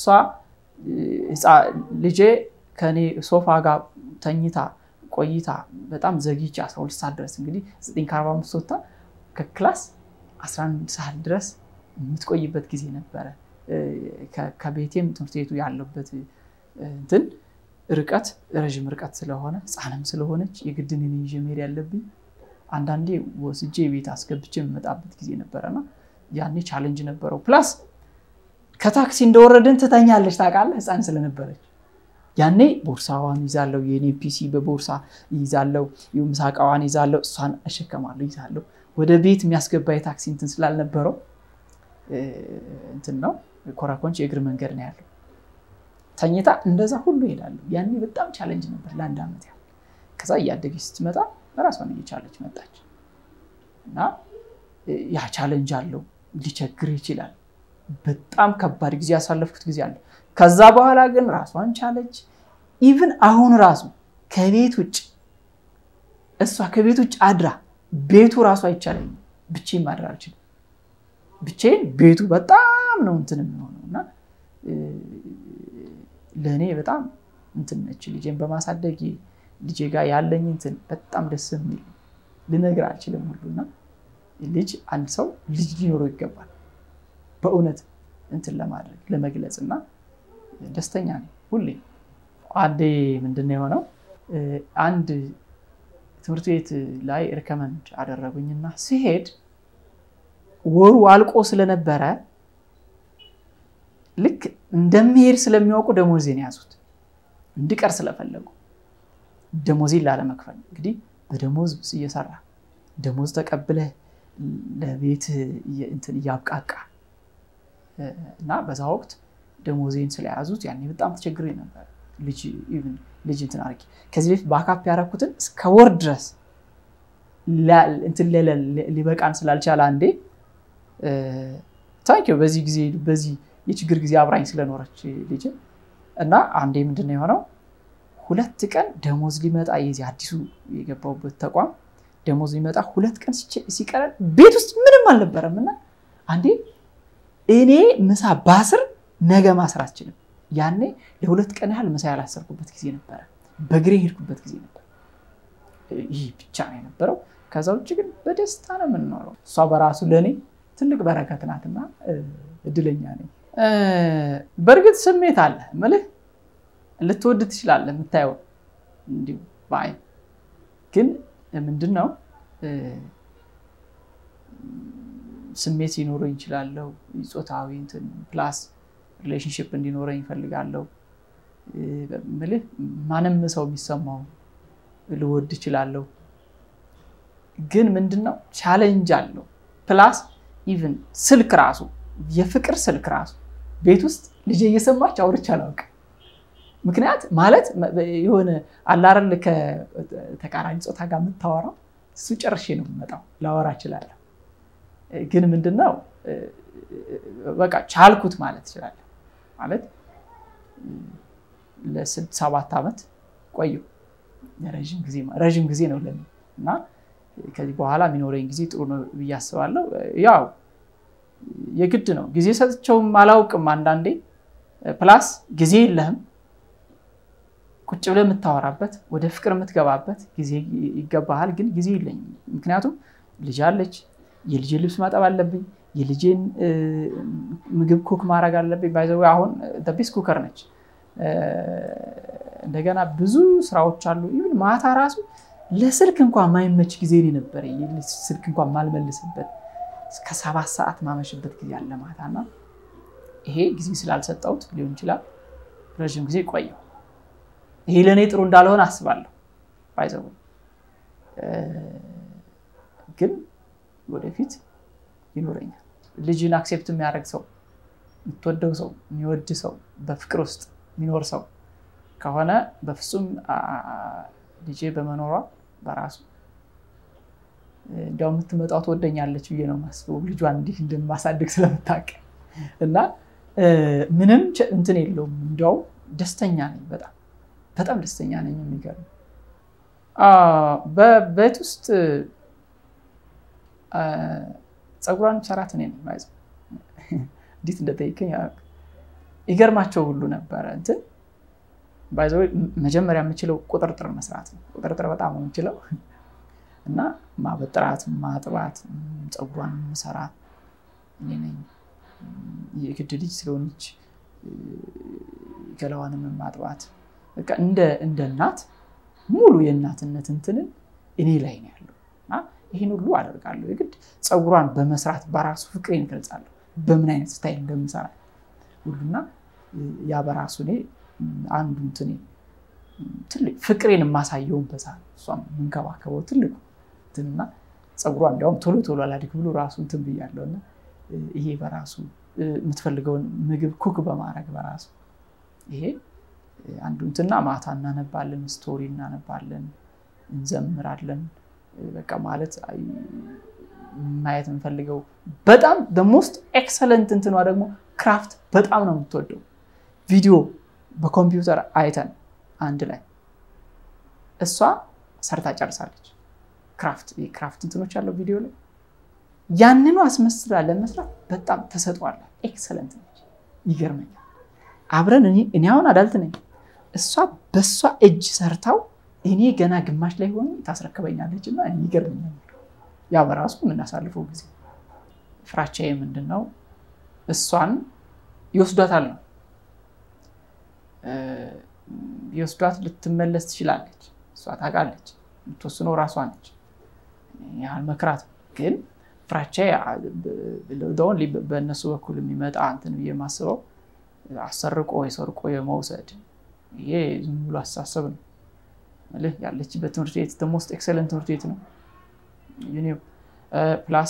ልጄ ከኔ ሶፋ ጋር ተኝታ ቆይታ በጣም ዘግይቼ 12 ሰዓት ድረስ እንግዲህ 9 ከ45 ወጥታ ከክላስ 11 ሰዓት ድረስ የምትቆይበት ጊዜ ነበረ። ከቤቴም ትምህርት ቤቱ ያለበት እንትን ርቀት ረዥም ርቀት ስለሆነ ህፃንም ስለሆነች የግድን ይዤ መሄድ ያለብኝ አንዳንዴ ወስጄ ቤት አስገብቼ የምመጣበት ጊዜ ነበረና ያኔ ቻሌንጅ ነበረው። ፕላስ ከታክሲ እንደወረድን ትተኛለች ታውቃለህ፣ ህፃን ስለነበረች ያኔ ቦርሳዋን ይዛለው፣ የኔ ፒሲ በቦርሳ ይዛለው፣ ምሳ እቃዋን ይዛለው፣ እሷን እሸከማለሁ ይዛለው። ወደ ቤት የሚያስገባ የታክሲ እንትን ስላልነበረው እንትን ነው ኮራኮንች የእግር መንገድ ነው ያለው። ተኝታ እንደዛ ሁሉ ይሄዳሉ። ያኔ በጣም ቻለንጅ ነበር ለአንድ ዓመት ያህል። ከዛ እያደገች ስትመጣ ራሷን እየቻለች መጣች እና ያ ቻለንጅ አለው ሊቸግር ይችላል። በጣም ከባድ ጊዜ ያሳለፍኩት ጊዜ አለ። ከዛ በኋላ ግን ራሷን ቻለች። ኢቭን አሁን ራሱ ከቤት ውጭ እሷ ከቤት ውጭ አድራ ቤቱ ራሱ አይቻለኝም። ብቻዬን ማድር አልችልም። ብቻዬን ቤቱ በጣም ነው እንትን የሚሆነው እና ለእኔ በጣም እንትን ነች ልጄን በማሳደግ ልጄ ጋር ያለኝ እንትን በጣም ደስ የሚል ልነግር አልችልም ሁሉና ልጅ አንድ ሰው ልጅ ሊኖረው ይገባል። በእውነት እንትን ለማድረግ ለመግለጽ እና ደስተኛ ነኝ ሁሌ። አንዴ ምንድን ነው የሆነው አንድ ትምህርት ቤት ላይ ሪከመንድ አደረጉኝና ሲሄድ ወሩ አልቆ ስለነበረ ልክ እንደሚሄድ ስለሚያውቁ ደሞዜን ያዙት። እንድቀር ስለፈለጉ ደሞዜን ላለመክፈል እንግዲህ በደሞዝ እየሰራ ደሞዝ ተቀብለህ ለቤት እንትን እያብቃቃ እና በዛ ወቅት ደሞዜን ስለያዙት ያኔ በጣም ተቸግሬ ነበር። ልጅ እንትን አድርጌ ከዚህ በፊት በአካፕ ያደረኩትን እስከ ወር ድረስ እንትን ሊበቃን ስላልቻለ አንዴ ታንኪው በዚህ ጊዜ በዚህ የችግር ጊዜ አብራኝ ስለኖረች ልጅ እና አንዴ ምንድን ነው የሆነው ሁለት ቀን ደሞዝ ሊመጣ የዚህ አዲሱ የገባሁበት ተቋም ደሞዝ ሊመጣ ሁለት ቀን ሲቀረን ቤት ውስጥ ምንም አልነበረም እና አንዴ እኔ ምሳ ባስር ነገ ማስር አልችልም። ያኔ ለሁለት ቀን ያህል ምሳ ያላሰርኩበት ጊዜ ነበረ። በእግሬ ሄድኩበት ጊዜ ነበር። ይህ ብቻ ነው የነበረው። ከዛ ውጭ ግን በደስታ ነው የምንኖረው። እሷ በራሱ ለእኔ ትልቅ በረከት ናትና እድለኛ ነኝ። በእርግጥ ስሜት አለ ምልህ ልትወድ ትችላለህ፣ የምታየው እንዲሁ በአይን ግን ምንድን ነው ስሜት ሊኖረኝ ይችላለሁ። ፆታዊ እንትን ፕላስ ሪሌሽንሽፕ እንዲኖረኝ ይፈልጋለሁ። ምልህ ማንም ሰው የሚሰማው ልወድ እችላለሁ፣ ግን ምንድነው ቻሌንጅ አለው። ፕላስ ኢቭን ስልክ ራሱ የፍቅር ስልክ ራሱ ቤት ውስጥ ልጄ እየሰማች አውርቼ አላውቅም። ምክንያት ማለት የሆነ አላረል ከተቃራኒ ፆታ ጋር የምታወራው እሱ ጨርሼ ነው የምመጣው፣ ላወራ እችላለሁ። ግን ምንድነው በቃ ቻልኩት ማለት እችላለሁ። ማለት ለስድስት ሰባት ዓመት ቆየሁ። ረዥም ጊዜ ነው ለኔ እና ከዚህ በኋላ የሚኖረኝ ጊዜ ጥሩ ነው ብዬ አስባለሁ። ያው የግድ ነው ጊዜ ሰጥቼውም አላውቅም አንዳንዴ። ፕላስ ጊዜ የለህም ቁጭ ብለህ የምታወራበት ወደ ፍቅር የምትገባበት ጊዜ ይገባሃል። ግን ጊዜ የለኝም። ምክንያቱም ልጅ አለች፣ የልጄን ልብስ ማጠብ አለብኝ፣ የልጄን ምግብ ኩክ ማድረግ አለብኝ። ባይዘዌ አሁን ቤስት ኩከር ነች። እንደገና ብዙ ስራዎች አሉ። ይሁን ማታ ራሱ ለስልክ እንኳን ማይመች ጊዜ ነበረ። ስልክ እንኳን ማልመልስበት እስከ ሰባት ሰዓት ማመሽበት ጊዜ አለ ማታ እና ይሄ ጊዜ ስላልሰጠሁት ሊሆን ይችላል ረዥም ጊዜ ቆየሁ። ይሄ ለእኔ ጥሩ እንዳልሆነ አስባለሁ። ባይዘው ግን ወደፊት ይኖረኛል። ልጅን አክሴፕት የሚያደርግ ሰው፣ የምትወደው ሰው፣ የሚወድ ሰው፣ በፍቅር ውስጥ የሚኖር ሰው ከሆነ በፍጹም ልጄ በመኖሯ በራሱ እንዲያው የምትመጣው ትወደኛለች ብዬ ነው የማስበው። ልጇን እንዲህ እንደማሳድግ ስለምታውቅ እና ምንም እንትን የለውም። እንዲያው ደስተኛ ነኝ በጣም በጣም ደስተኛ ነኝ። የሚገርም በቤት ውስጥ ፀጉሯን ሰራት እኔ ነኝ። ባይዘ እንዴት እንደጠይቀኝ ይገርማቸው ሁሉ ነበረ። እንትን ባይዘ መጀመሪያ የምችለው ቁጥርጥር መስራት ነው። ቁጥርጥር በጣም ነው የምችለው እና ማበጥራት፣ ማጥባት፣ ፀጉሯን የምሰራት እኔ ነኝ። የግድ ልጅ ስለሆነች ገላዋንም ማጥባት በቃ እንደ እናት ሙሉ የእናትነት እንትንን እኔ ላይ ነው ያለው እና ይህን ሁሉ አደርጋለሁ። የግድ ፀጉሯን በመስራት በራሱ ፍቅሬን እገልጻለሁ። በምን አይነት ስታይል እንደምሰራ ሁሉና ያ በራሱ እኔ አንዱ እንትኔ ትልቅ ፍቅሬን የማሳየውን በዛ ነው። እሷም የምንከባከበው ትልቁ እንትንና ፀጉሯ እንዲያውም ቶሎ ቶሎ አላድግ ብሎ ራሱ እንትን ብያለሁ እና ይሄ በራሱ የምትፈልገውን ምግብ ኩክ በማድረግ በራሱ ይሄ አንዱ እንትና ማታ እናነባለን፣ ስቶሪ እናነባለን፣ እንዘምራለን። በቃ ማለት ማየት የምንፈልገው በጣም ሞስት ኤክሰለንት እንትኗ ደግሞ ክራፍት በጣም ነው የምትወደው። ቪዲዮ በኮምፒውተር አይተን አንድ ላይ እሷ ሰርታ ጨርሳለች። ክራፍት ክራፍት እንትኖች ያለው ቪዲዮ ላይ ያንኑ አስመስላ ለመስራት በጣም ተሰጥቷል። ኤክሰለንት ነች። ይገርመኛል። አብረን እኔ አሁን አዳልት ነኝ፣ እሷ በእሷ እጅ ሰርታው እኔ ገና ግማሽ ላይ ሆኑ ታስረክበኛለች እና ይገርመኛል። ያ በራሱ የምናሳልፈው ጊዜ ፍራቻዬ ምንድን ነው? እሷን ይወስዷታል ነው የወስዷት ልትመለስ ትችላለች። እሷ ታውቃለች፣ የምትወስነው ራሷ ነች። ያህል መክራት ግን ፍራቻ በእነሱ በኩል የሚመጣ እንትን ብዬ የማስበው አሰርቆ የሰርቆ የመውሰድ ይሄ ዝም ብሎ አስተሳሰብ ነው። ያለችበት ትምህርት ቤት ሞስት ኤክሰለንት ትምህርት ቤት ነው። ፕላስ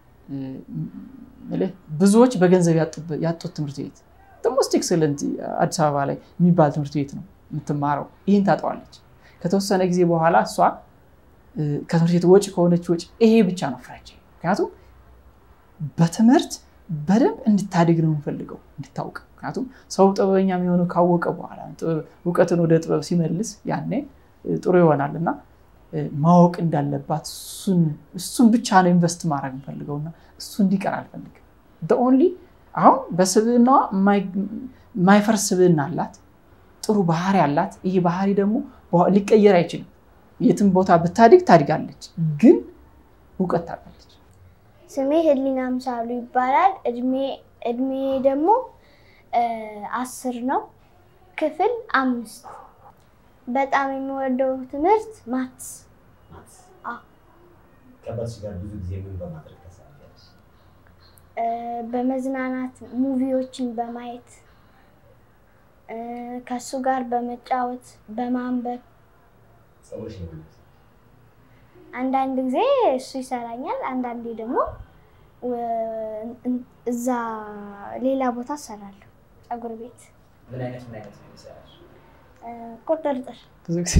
ብዙዎች በገንዘብ ያጡት ትምህርት ቤት ሞስት ኤክሰለንት አዲስ አበባ ላይ የሚባል ትምህርት ቤት ነው የምትማረው። ይህን ታጠዋለች። ከተወሰነ ጊዜ በኋላ እሷ ከትምህርት ቤት ወጪ ከሆነች ወጪ ይሄ ብቻ ነው ፍራቻ። ምክንያቱም በትምህርት በደንብ እንድታድግ ነው የምፈልገው እንድታውቅ። ምክንያቱም ሰው ጥበበኛ የሚሆነው ካወቀ በኋላ እውቀትን ወደ ጥበብ ሲመልስ ያኔ ጥሩ ይሆናል እና ማወቅ እንዳለባት እሱን ብቻ ነው ኢንቨስት ማድረግ የምፈልገውና እሱ እንዲቀር አልፈልግም። ኦንሊ አሁን በስብዕናዋ የማይፈርስ ስብዕና አላት፣ ጥሩ ባህሪ አላት። ይህ ባህሪ ደግሞ ሊቀየር አይችልም። የትም ቦታ ብታድግ ታድጋለች፣ ግን እውቀት ታውቃለች። ስሜ ህሊና ምሳሉ ይባላል። እድሜ ደግሞ አስር ነው። ክፍል አምስት በጣም የሚወደው ትምህርት ማትስ። ከአባትሽ ጋር ብዙ ጊዜ ምን በማድረግ ታሳልፊያለሽ? በመዝናናት ሙቪዎችን በማየት እ፣ ከእሱ ጋር በመጫወት በማንበብ ፀጉርሽ ነው የሚመስለው። አንዳንድ ጊዜ እሱ ይሰራኛል፣ አንዳንዴ ደግሞ ወ- እን- እዛ ሌላ ቦታ እሰራለሁ። ፀጉር ቤት ምን አይነት ምን አይነት ነው የሚሰራሽ? እ፣ ቁጥርጥር ብዙ ጊዜ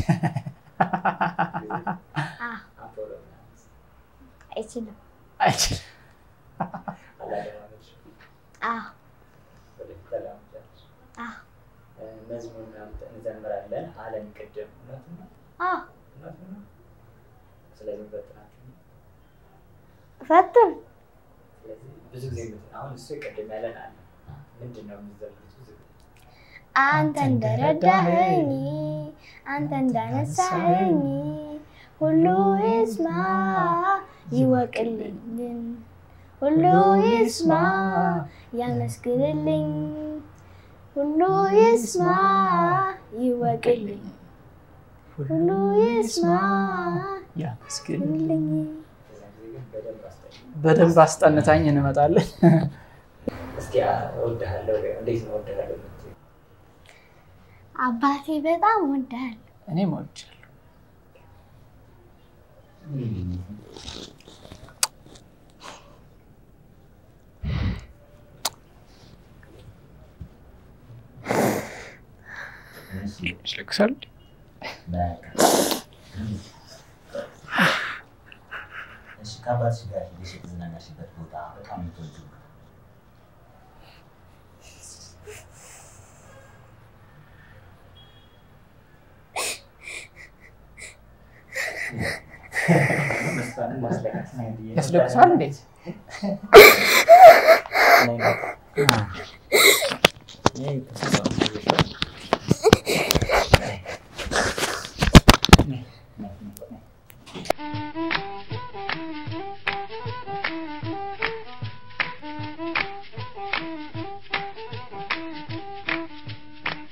አ፣ አፖሎ ምናምን አይችልም። አይችልም። አላደማመጥሽም? አ፣ ወደፊት ተለማምጃለሽ? አ፣ እ፣ መዝሙር ምናምን እንዘምራለን አለን ቅድም። እውነቱን ነው? አ፣ እውነቱን ነው? ስለዚህ በጥናችሁ ነው? ፈቱን ስለዚህ ብዙ ጊዜ የምት- አሁን እሱ ቅድም ያለን አለ ምንድን ነው የምትዘምሩት? ብዙ ጊዜ አንተ እንደረዳኸኝ አንተ እንዳነሳኸኝ ሁሉ ይስማ ይወቅልኝ ሁሉ ይስማ ያመስግንልኝ ሁሉ ይስማ ይወቅልኝ ሁሉ ይስማ ያመስግንልኝ። በዛ ጊዜ ግን በደንብ አስጠኝ። በደንብ አስጠንታኝ እንመጣለን። እስኪ አ- እወድሃለሁ በይው። እንዴት ነው እወድሃለሁ የምትይው? አባቴ በጣም ወዳል እኔም እወድሻለሁ። እሺ፣ ይለቅሳል። በቃ። እሺ፣ ከአባትሽ ጋር ሄደሽ የተዝናናሽበት ቦታ በጣም የምትወጂው ያስለቅሳል። እንዴት ይሄ